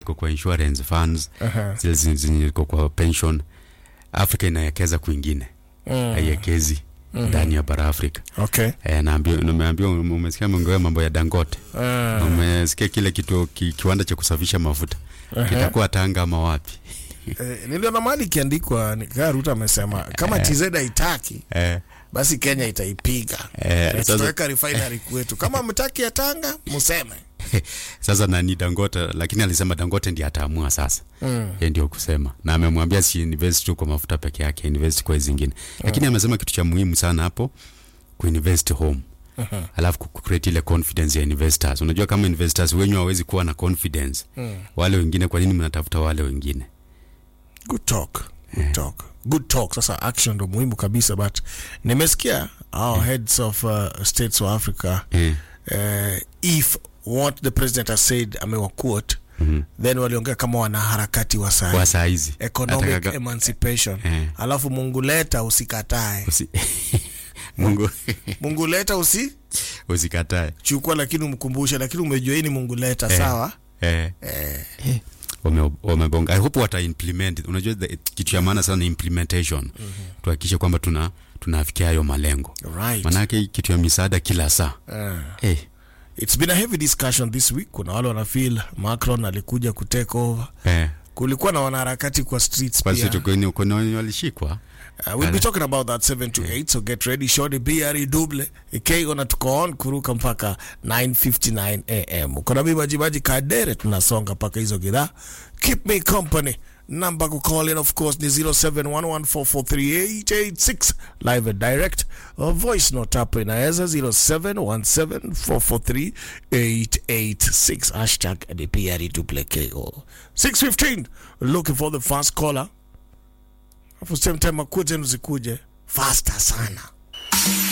iko kwa insurance funds Aha. zile zenye zenye iko kwa pension afrika inawekeza kwingine Mm. haiwekezi ndani ya bara afrika Okay. e, naambia nimeambiwa umesikia mongewa mambo ya dangote Ah. umesikia kile kitu ki, kiwanda cha kusafisha mafuta kitakuwa tanga ama wapi Eh, niliona mahali ikiandikwa nikaa Ruto amesema kama TZ haitaki eh, basi Kenya itaipiga. Eh, Eh, sasa- tutaweka refinery kwetu. Kama mtaki ya Tanga museme. sasa nani dangote lakini alisema dangote ndiye ataamua sasa Mm. yeye ndio kusema na amemwambia si invest tu kwa mafuta peke yake invest kwa hizi zingine lakini amesema kitu cha muhimu sana hapo kuinvest home alafu ku- create ile confidence ya investors unajua kama investors wenyu hawezi kuwa na confidence Mm. wale wengine kwa nini mnatafuta wale wengine Good talk. Good talk. Good talk. Sasa action ndo muhimu kabisa but nimesikia our heads of uh, states of Africa eh, uh, if what the president has said amewa quote mhm. then waliongea kama wanaharakati wa saa kwa saa hizi economic Atakaga- emancipation Eh. alafu mungu leta usikatae Usi... mungu mungu leta usi usikatae chukua lakini umkumbushe lakini umejua hii ni mungu leta Eh. sawa eh. eh. wame- wamebonga i hope wata implement unajua the- kitu cha maana sana ni implementation tuhakikishe kwamba tuna tunafikia hayo malengo right manake kitu ya misaada kila saa Eh. eh, it's been a heavy discussion this week kuna wale wanafeel macron alikuja kutake over eh. kulikuwa na wanaharakati kwa streets basi pia tukoni uko wenye walishikwa Uh, we'll be talking about that 7 to 8 so get ready shorty BRE double ikigona tuko on kuruka mpaka 9:59 am uko na mimi majimaji kadere tunasonga mpaka hizo gidhaa keep me company namba ku call in of course ni 0711443886 live and direct or voice note hapo inaweza 0717443886 hashtag the BRE double KO 615 looking for the first caller Afu same time akuje zikuje faster sana